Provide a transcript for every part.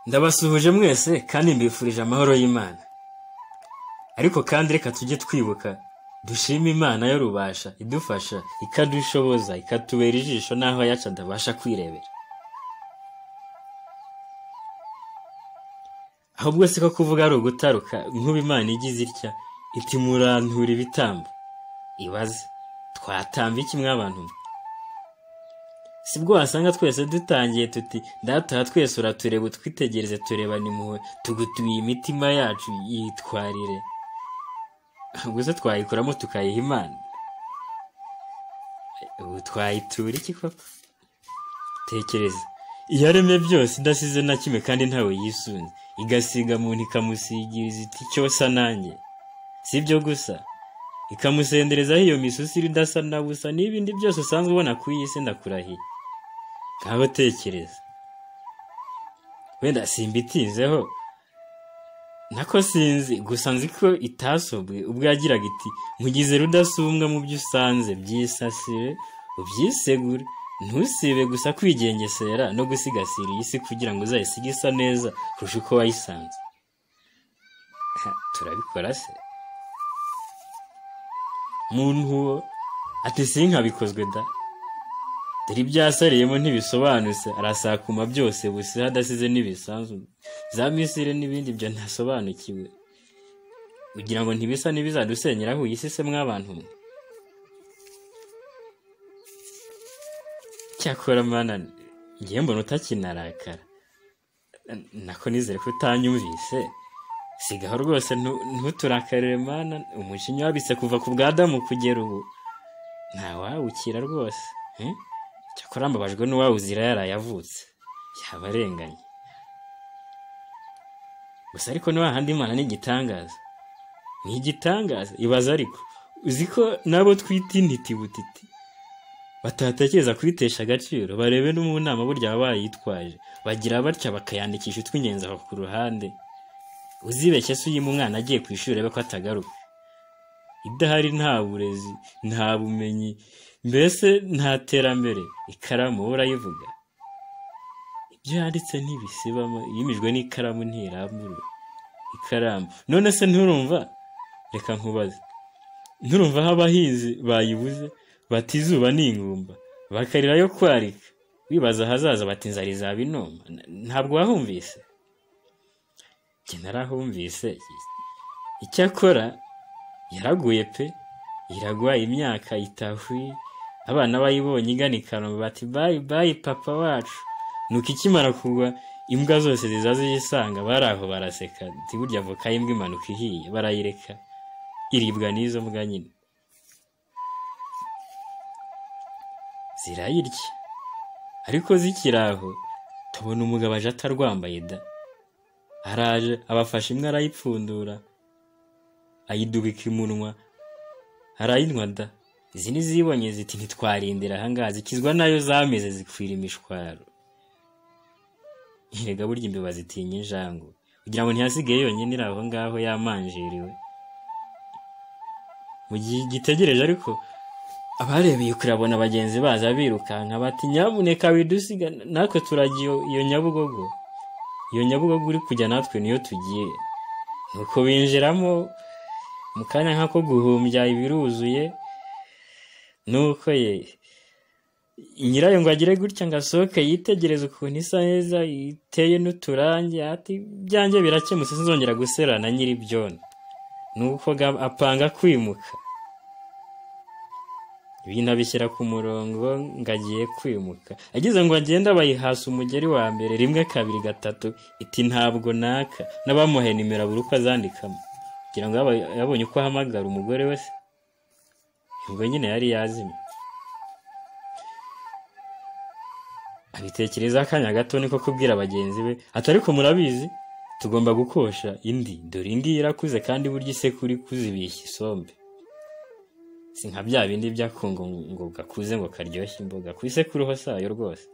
ndabasuhuje mwese kandi mbifurije amahoro y'imana ariko kandi reka tujye twibuka dushima imana yo rubasha idufasha ikadushoboza ikatubera ijisho n'aho yacu atabasha kwirebera ahubwo si ko kuvuga ari ugutaruka nk'ubu imana igize itya iti murantura ibitambo ibaze twatamba iki mw'abantu si bwo wasanga twese dutangiye tuti ndataha twese uratureba utwitegereze turebane impuhwe tugutuye imitima yacu yitwarire gusa twayikuramo tukayiha imana ubu twayitura iki koko tekereza iyaremye byose idasize na kimwe kandi ntawe yisunze igasiga muntu ikamusigiriza iti cyosa nanjye si ibyo gusa ikamusenderezaho iyo misusire idasa na busa n'ibindi byose usanzwe ubona ku iyi si ndakurahiye nk'aho tekereza wenda simbitinzeho nako sinzi gusa nzi ko itasobwe ubwo yagiraga iti mugize rudasumbwa mu byo usanze byisasire ubyisegure ntusibe gusa kwigengesera no gusigasira iyi si kugira ngo uzayisige isa neza kurusha uko wayisanze turabikora se muntu uwo ati sinkabikozwe da dore ibyasariyemo ntibisobanutse arasakuma byose busize hadasize n'ibisanzwe za misire n'ibindi byo ntasobanukiwe kugira ngo ntibisa n'ibizadusenyeraho iyi si se mw'abantu mwe cyakora mana ngiye mbona utakinarakara nako nizere ko utanyumvise sigaho rwose ntuturakarire mana umujinya wabitse kuva ku bwa damu kugera ubu ntawawukira rwose cyakora mbabajwe n'uwawuzira yaraye avutse yaba arenganye gusa ariko handi imana ni igitangaza ni igitangaza ibaza ariko uzi ko nabo twita intiti butiti batatekereza kubitesha agaciro barebe no mu nama burya baba bayitwaje bagira batya bakayandikisha utw'ingenzi aho ku ruhande uzibeshye se uyima umwana agiye ku ishuri urebe ko atagaruka idahari nta burezi nta bumenyi mbese nta terambere ikaramu urayivuga ibyo yanditse ntibisibamo yimijwe n'ikaramu ntirambura ikaramu none se nturumva reka nkubaze nturumva aho abahinzi bayibuze bati izuba ni ingumba bakarira yo kwarika wibaza ahazaza bati inzara izaba inoma ntabwo wahumvise narahumvise icyakora yaraguye pe iragwa imyaka itahuye abana bayibonye igana ikanombe bati bayi bayi papa wacu nuko ikimara kugwa imbwa zose ziza ziyisanga bari aho baraseka burya avoka y'imbwa impanuka ihiye barayireka iribwa n'izo mbwa nyine zirayirya ariko zikiri aho tubona umugabo aje atarwambaye da araje abafashe imwe arayipfundura ayidubika imunwa arayinywa da izi nizibonye ziti ntitwarindira ahangaha zikizwa nayo zameze zikwira imishwaro erega burya imbeba zitinya injangu kugira ngo ntihasigaye yonyine iri aho ngaho yamanjiriwe mu gihe gitegereje ariko abarebeye kurabona bagenzi baza birukanka bati nyabuneka widusiga natwe turagiye iyo nyabugogo iyo nyabugogo uri kujya natwe niyo tugiye nuko binjiramo mu kanya nk'ako guhumbya ibiruzuye nuko ye nyirayo ngo agire gutya ngo asohoke yitegereze ukuntu isa neza iteye n'uturangi ati byanjye birakemutse sinzongera guserana nyiri byona nuko apanga kwimuka ibintu abishyira ku murongo ngo agiye kwimuka ageze ngo agenda bayihasa umugeri wa mbere rimwe kabiri gatatu iti ntabwo naka n'abamuhaye nimero buri uko azandikamo kugira ngo yabonye uko ahamagara umugore we se ubwo nyine yari yazimye abitekereza akanya gato niko kubwira bagenzi be ati ariko murabizi tugomba gukosha indi dore indi irakuze kandi burya isekuru ikuzibishya isombe si nka bya bindi byakungu ngo gakuze ngo karyoshye imboga ku isekuru sayo rwose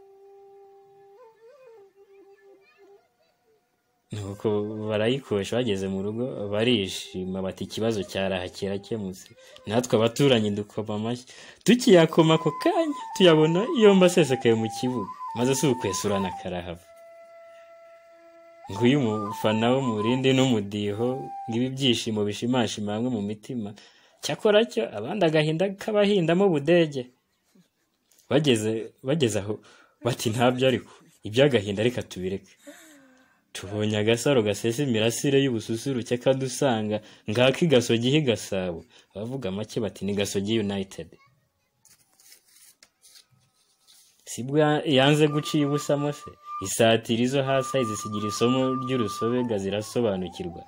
nuko barayikoresha bageze mu rugo barishima bati ikibazo cyaraha kirakemutse natwe abaturanyi dukoma amashyi tukiyakoma ako kanya tuyabona iyo mbasesekaye mu kibuga maze si ukwesurana karahava nguyu umufana wo mu rindi n'umudiho ngibi ibyishimo bishimashima hamwe mu mitima cyakora cyo abandi agahinda k'abahindamo budege bageze bageze aho bati ntabyo ariko iby'agahinda reka tubireke tubonye agasaro gasesa imirasire y'ubususuruke kandi usanga ngaka igasogi higasabo abavuga make bati ni gasogi united sibwo yanze guciye ubusamo se isatira izo hasi zisigira isomo ry'urusobe zirasobanukirwa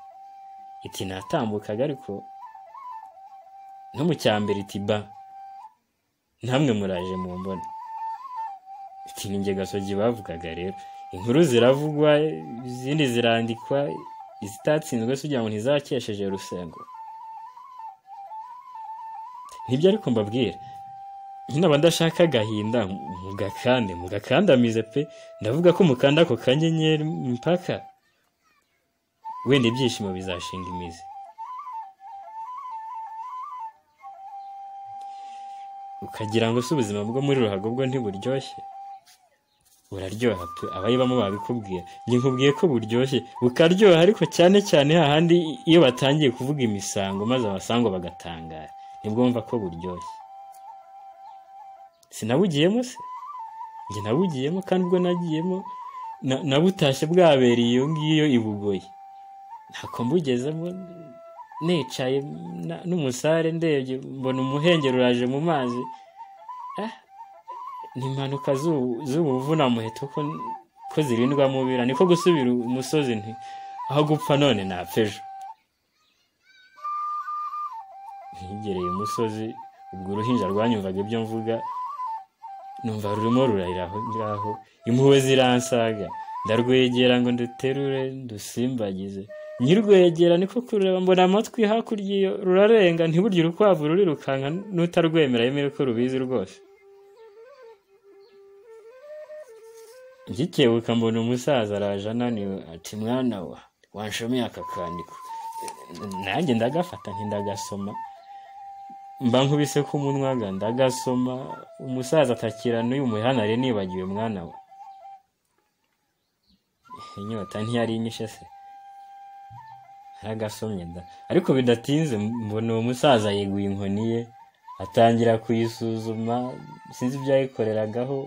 iti natambukaga ariko no mu cyambere iti ba ntamwe muraje mu mbona iti ni njye gasogi bavugaga rero inkuru ziravugwa izindi zirandikwa izitatsinzwe kugira ngo ntizakesheje rusengo nibyo ariko mbabwira nk'inaba ndashaka agahinda mugakande mugakandamize pe ndavuga ko mukanda ako kanyenyeri mpaka wenda ibyishimo bizashinga imizi ukagira ngo si ubuzima bwo muri ruhago bwo ntiburyoshye buraryoha pe abayibamo babikubwira njye nkubwiye ko buryoshye bukaryoha ariko cyane cyane hahandi iyo batangiye kuvuga imisango maze abasango bagatangara nibwo wumva ko buryoshye sinabugiyemo se njye nabugiyemo kandi ubwo nagiyemo nabutashye bwabereye iyo ngiyo i bugoyi ntako mbugezemo nicaye n'umusare ndebye mbona umuhengeri uraje mu mazi ni impanuka z'ubuvuna muheto ko zirindwa mubira niko gusubira umusozi nti aho gupfa none napfa ejo ntigereye umusozi ubwo uruhinja rwanyumvaga ibyo mvuga numva rurimo rurarira aho ngaho impuhwe ziransaga ndarwegera ngo nduterure ndusimbagize nyirwegera niko kureba mbona amatwi hakurya rurarenga ntiburye urukwavu ruri rukanka n'utarwemera yemere ko rubizi rwose ngikebuka mbona umusaza araje ananiwe ati mwana wa wanshomeye aka kandiko nanjye ndagafata ntindagasoma mba nkubise ko umunwaga ndagasoma umusaza atakira n'uyu muhanare nibagiwe mwana we inyota ntiyari inyishe se ntagasomye da ariko bidatinze mbona uwo musaza yeguye inkoni ye atangira kuyisuzuma sinzi ibyo yayikoreragaho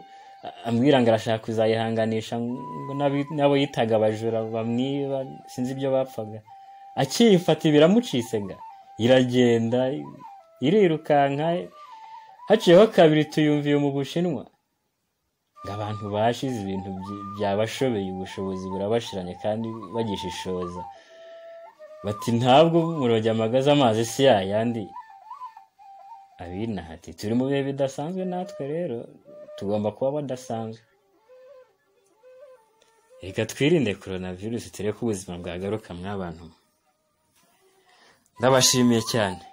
ambwira ngo arashaka kuzayihanganisha ngo n'abo yitaga abajura bamwiba sinzi ibyo bapfaga akiyifata biramucisega iragenda irirukanka haciyeho kabiri tuyumviye mu bushinwa ngo abantu bashize ibintu byabashobeye ubushobozi burabashiranye kandi bagishishoza bati ntabwo murojya amagaze amazi si yayandi abinahati turi mu bihe bidasanzwe natwe rero tugomba kuba badasanzwe reka twirinde coronavirus turebe ko ubuzima bwagaruka mw'abantu ndabashimiye cyane